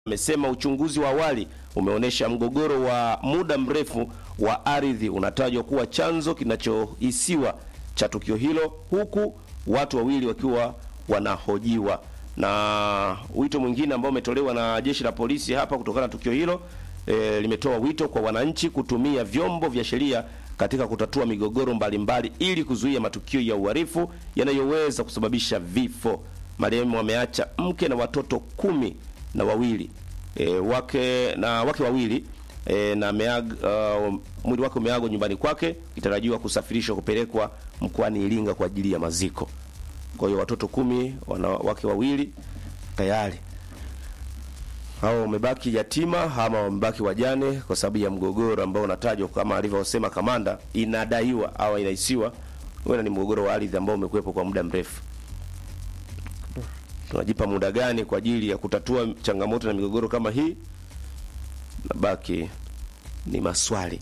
amesema uchunguzi wa awali umeonyesha mgogoro wa muda mrefu wa ardhi unatajwa kuwa chanzo kinachohisiwa cha tukio hilo, huku watu wawili wakiwa wanahojiwa. Na wito mwingine ambao umetolewa na jeshi la polisi hapa kutokana na tukio hilo e, limetoa wito kwa wananchi kutumia vyombo vya sheria katika kutatua migogoro mbalimbali mbali, ili kuzuia matukio ya uhalifu yanayoweza kusababisha vifo. Marehemu ameacha mke na watoto kumi na wawili e, wake na wake wawili e, na meag, uh, mwili wake umeagwa nyumbani kwake kitarajiwa kusafirishwa kupelekwa mkoani Iringa kwa ajili ya maziko. Kwa hiyo watoto kumi, wanawake wawili tayari hao wamebaki yatima ama wamebaki wajane kwa sababu ya mgogoro ambao unatajwa kama alivyosema kamanda, inadaiwa au inahisiwa huenda ni mgogoro wa ardhi ambao umekuwepo kwa muda mrefu. Tunajipa muda gani kwa ajili ya kutatua changamoto na migogoro kama hii? Nabaki ni maswali.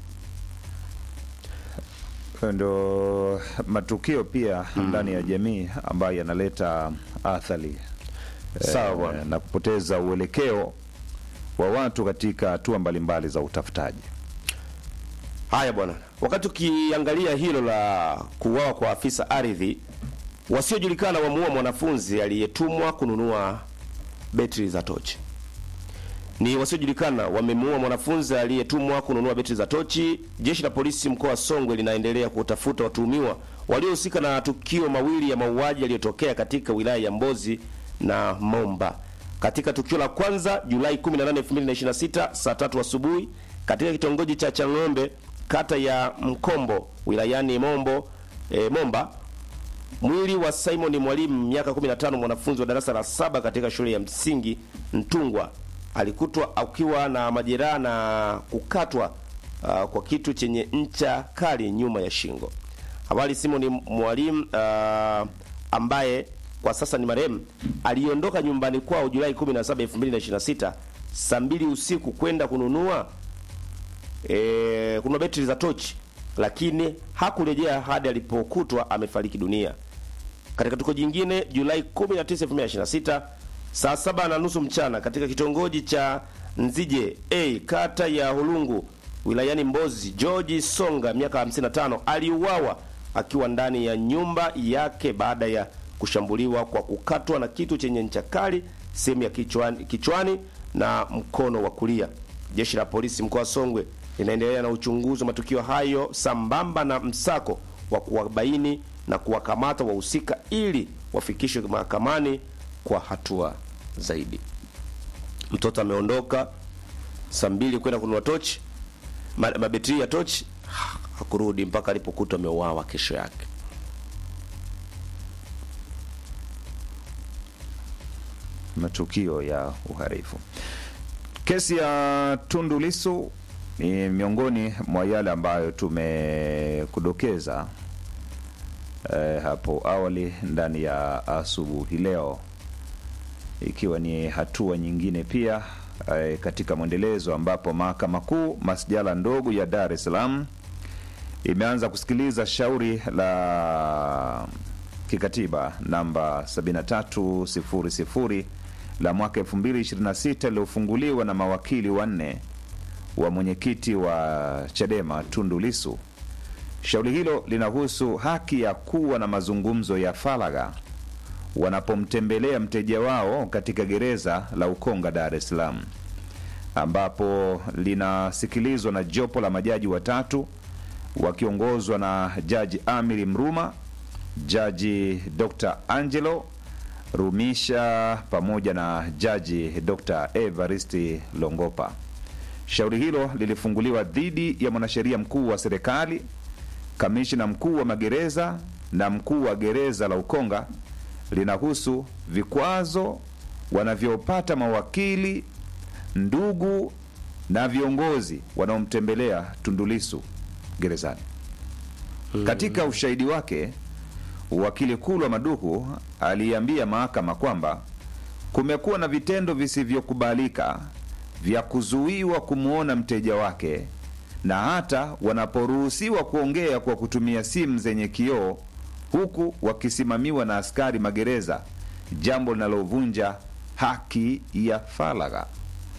Ndo matukio pia ndani ya jamii ambayo yanaleta athari Sawa eh, bwana. na kupoteza uelekeo wa watu katika hatua mbalimbali za utafutaji. Haya bwana, wakati ukiangalia hilo la kuuawa kwa afisa ardhi, wasiojulikana wamuua mwanafunzi aliyetumwa kununua betri za tochi. Ni wasiojulikana wamemuua mwanafunzi aliyetumwa kununua betri za tochi. Jeshi la polisi mkoa wa Songwe linaendelea kutafuta watuhumiwa waliohusika na tukio mawili ya mauaji yaliyotokea katika wilaya ya Mbozi na Momba. Katika tukio la kwanza Julai 18, 2026 saa tatu asubuhi katika kitongoji cha Chang'ombe kata ya Mkombo wilayani Mombo e, Momba mwili wa Simon Mwalimu miaka 15 mwanafunzi wa darasa la saba katika shule ya msingi Ntungwa alikutwa akiwa na majeraha na kukatwa uh, kwa kitu chenye ncha kali nyuma ya shingo. Awali Simon Mwalimu uh, ambaye kwa sasa ni marehemu aliondoka nyumbani kwao Julai 17, 2026 saa mbili usiku kwenda kununua e, kununua betri za tochi, lakini hakurejea hadi alipokutwa amefariki dunia. Katika tukio jingine Julai 19, 2026 saa saba na nusu mchana katika kitongoji cha Nzije A kata ya Hulungu wilayani Mbozi, George Songa miaka 55 aliuawa akiwa ndani ya nyumba yake baada ya kushambuliwa kwa kukatwa na kitu chenye ncha kali sehemu ya kichwani, kichwani na mkono wa kulia. Jeshi la polisi mkoa wa Songwe linaendelea na uchunguzi wa matukio hayo sambamba na msako wa kuwabaini na kuwakamata wahusika ili wafikishwe mahakamani kwa hatua zaidi. Mtoto ameondoka saa mbili kwenda kununua tochi ma- mabetri ya tochi, hakurudi mpaka alipokutwa ameuawa kesho yake. matukio ya uhalifu. Kesi ya Tundu Lissu ni miongoni mwa yale ambayo tumekudokeza eh, hapo awali ndani ya asubuhi leo, ikiwa ni hatua nyingine pia eh, katika mwendelezo ambapo mahakama kuu masjala ndogo ya Dar es Salaam imeanza kusikiliza shauri la kikatiba namba 7300 la mwaka 2026 liliofunguliwa na mawakili wanne wa mwenyekiti wa Chadema Tundu Lissu. Shauri hilo linahusu haki ya kuwa na mazungumzo ya faragha wanapomtembelea mteja wao katika gereza la Ukonga, Dar es Salaam, ambapo linasikilizwa na jopo la majaji watatu wakiongozwa na Jaji Amiri Mruma, Jaji Dr. Angelo Rumisha pamoja na Jaji Dr. Evaristi Longopa. Shauri hilo lilifunguliwa dhidi ya mwanasheria mkuu wa serikali, kamishina mkuu wa magereza na mkuu wa gereza la Ukonga. Linahusu vikwazo wanavyopata mawakili, ndugu na viongozi wanaomtembelea Tundu Lissu gerezani. Katika ushahidi wake, wakili Kulwa Maduhu aliambia mahakama kwamba kumekuwa na vitendo visivyokubalika vya kuzuiwa kumwona mteja wake na hata wanaporuhusiwa kuongea kwa kutumia simu zenye kioo huku wakisimamiwa na askari magereza, jambo linalovunja haki ya faragha.